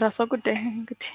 የራሷ ጉዳይ እንግዲህ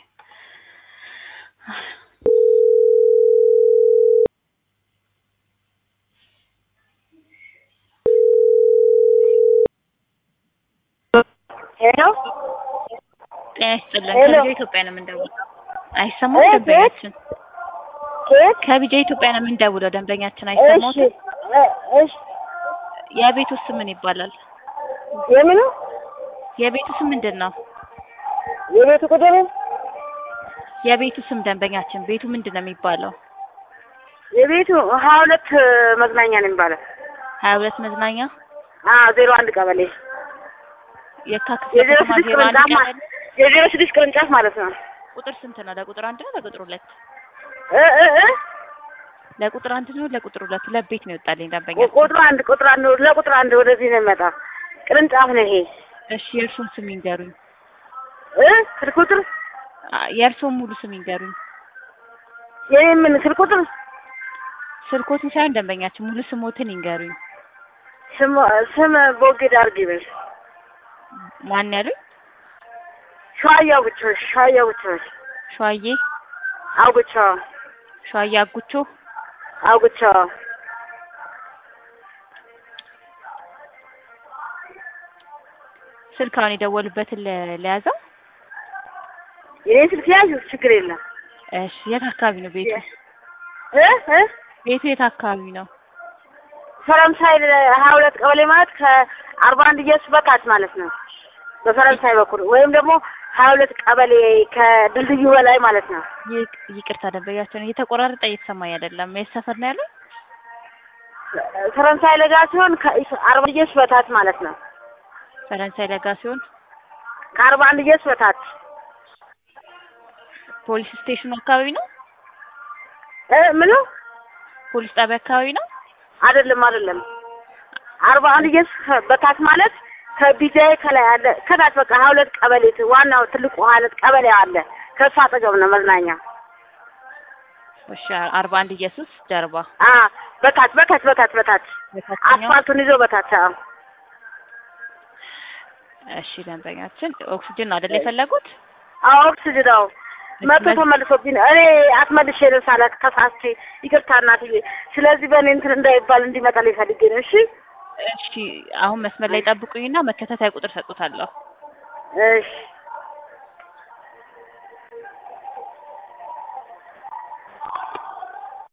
ሄሎ ጤና ይስጥልን። ሄሎ። ከቢጃ ኢትዮጵያ ነው የምንደውለው። አይሰማም እ- ደንበኛችን? ኬት ከቢጃ ኢትዮጵያ ነው የምንደውለው። ደንበኛችን እሺ አይሰማትም? እ- እሺ የቤቱ ስም ምን ይባላል? የምኑ የቤቱ ስም ምንድን ነው? የቤቱ ቁጥር የቤቱ ስም ደንበኛችን፣ ቤቱ ምንድን ነው የሚባለው? የቤቱ ሀያ ሁለት መዝናኛ ነው የሚባለው። ሀያ ሁለት መዝናኛ አዎ ዜሮ አንድ ቀበሌ የካ ክፍለ የዜሮ ከተማ ስድስት ዜሮ አንድ ቅርንጫፍ ማ- ቀበሌ። የዜሮ ስድስት ቅርንጫፍ ማለት ነው። ቁጥር ስንት ነው? ለቁጥር አንድ ነው ለቁጥር ሁለት? እ እ እ ለቁጥር አንድ ነው ለቁጥር ሁለት? ሁለት ቤት ነው ይወጣልኝ ደንበኛ። ቁጥር አንድ ቁጥር አንድ ለቁጥር አንድ ወደዚህ ነው የሚመጣ ቅርንጫፍ ነው ይሄ እሺ የእርሶን ስም ይንገሩኝ። እ ስልክ ቁጥር አ- የእርሶን ሙሉ ስም ይንገሩኝ። የኔ ምን ስልክ ቁጥር ስልኮትን ሳይሆን ደንበኛችን ሙሉ ስሞትን ይንገሩኝ። ስም ስም ቦጌ ዳርግ ይበል ማን ያሉኝ? ሸዋዬ አውግቾሽ ሸዋዬ አውግቾሽ ሸዋዬ አውግቾ ሸዋዬ አጉቾ። አውግቾ ስልክ አሁን የደወሉበትን ለ- ለያዘው። የኔ ስልክ ያዥ ችግር የለም እሺ የት አካባቢ ነው ቤቱ? እ እ ቤቱ የት አካባቢ ነው? ፈረንሳይ ሀያ ሁለት ቀበሌ ማለት ከአርባ አንድ ኢየሱስ በታች ማለት ነው። በፈረንሳይ በኩል ወይም ደግሞ ሀያ ሁለት ቀበሌ ከድልድዩ በላይ ማለት ነው። ይቅ- ይቅርታ ደንበኛችን እየተቆራረጠ እየተሰማኝ አይደለም። የት ሰፈር ነው ያለው? ፈረንሳይ ለጋ ሲሆን ከአርባ አንድ ኢየሱስ በታች ማለት ነው። ፈረንሳይ ለጋ ሲሆን ከአርባ አንድ ኢየሱስ በታች ፖሊስ ስቴሽኑ አካባቢ ነው። እ ምኑ ፖሊስ ጣቢያ አካባቢ ነው። አይደለም አይደለም። አርባ አንድ ኢየሱስ በታች ማለት ከቢጃይ ከላይ አለ ከታች በቃ ሀያ ሁለት ቀበሌ ዋናው ትልቁ ሀያ ሁለት ቀበሌ አለ። ከእሱ አጠገብ ነው መዝናኛ። እሺ አርባ አንድ ኢየሱስ ጀርባ አ በታች በታች በታች በታች በታችኛው። አስፋልቱን ይዞ በታች አዎ። እሺ ደንበኛችን ኦክሲጅን ነው አይደል የፈለጉት? አዎ ኦክስጅን ነው መቶ ተመልሶብኝ ነው። እኔ አትመልሼ ልሳለ ተሳስቼ ይቅርታ እናትዬ። ስለዚህ በእኔ እንትን እንዳይባል እንዲመጣልኝ ፈልጌ ነው። እሺ እሺ አሁን መስመር ላይ ጠብቁኝና መከታተያ ቁጥር ሰጡታለሁ። እሺ